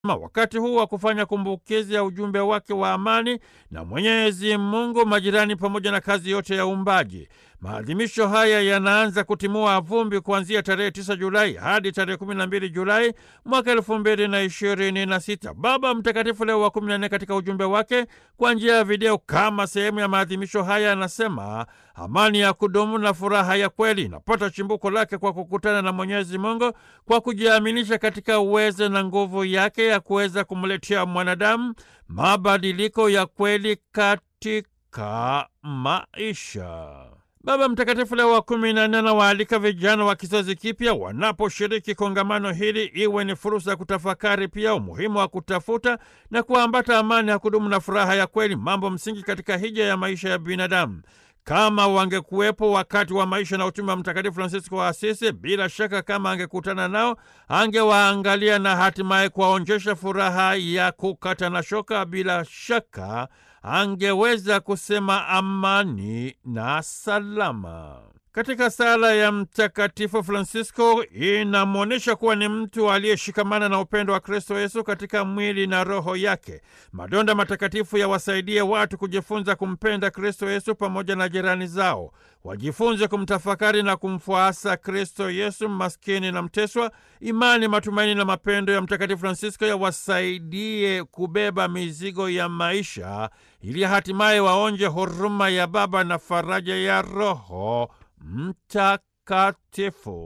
wakati huu wa kufanya kumbukizi ya ujumbe wake wa amani na Mwenyezi Mungu, majirani, pamoja na kazi yote ya uumbaji. Maadhimisho haya yanaanza kutimua vumbi kuanzia tarehe 9 Julai hadi tarehe 12 Julai mwaka elfu mbili na ishirini na sita. Baba Mtakatifu Leo wa 14 katika ujumbe wake kwa njia ya video kama sehemu ya maadhimisho haya anasema amani ya kudumu na furaha ya kweli inapata chimbuko lake kwa kukutana na Mwenyezi Mungu, kwa kujiaminisha katika uwezo na nguvu yake ya kuweza kumletea mwanadamu mabadiliko ya kweli katika maisha. Baba Mtakatifu Leo wa kumi na nne anawaalika vijana wa kizazi kipya wanaposhiriki kongamano hili iwe ni fursa ya kutafakari pia umuhimu wa kutafuta na kuambata amani ya kudumu na furaha ya kweli, mambo msingi katika hija ya maisha ya binadamu. Kama wangekuwepo wakati wa maisha na utume wa Mtakatifu Fransisko wa Asisi, bila shaka kama angekutana nao, angewaangalia na hatimaye kuwaonjesha furaha ya kukata na shoka. Bila shaka angeweza kusema amani na salama. Katika sala ya Mtakatifu Fransisko inamwonyesha kuwa ni mtu aliyeshikamana na upendo wa Kristo Yesu katika mwili na roho yake. Madonda matakatifu yawasaidie watu kujifunza kumpenda Kristo Yesu pamoja na jirani zao, wajifunze kumtafakari na kumfuasa Kristo Yesu maskini na mteswa. Imani, matumaini na mapendo ya Mtakatifu Fransisko yawasaidie kubeba mizigo ya maisha ili hatimaye waonje huruma ya Baba na faraja ya Roho Mtakatifu.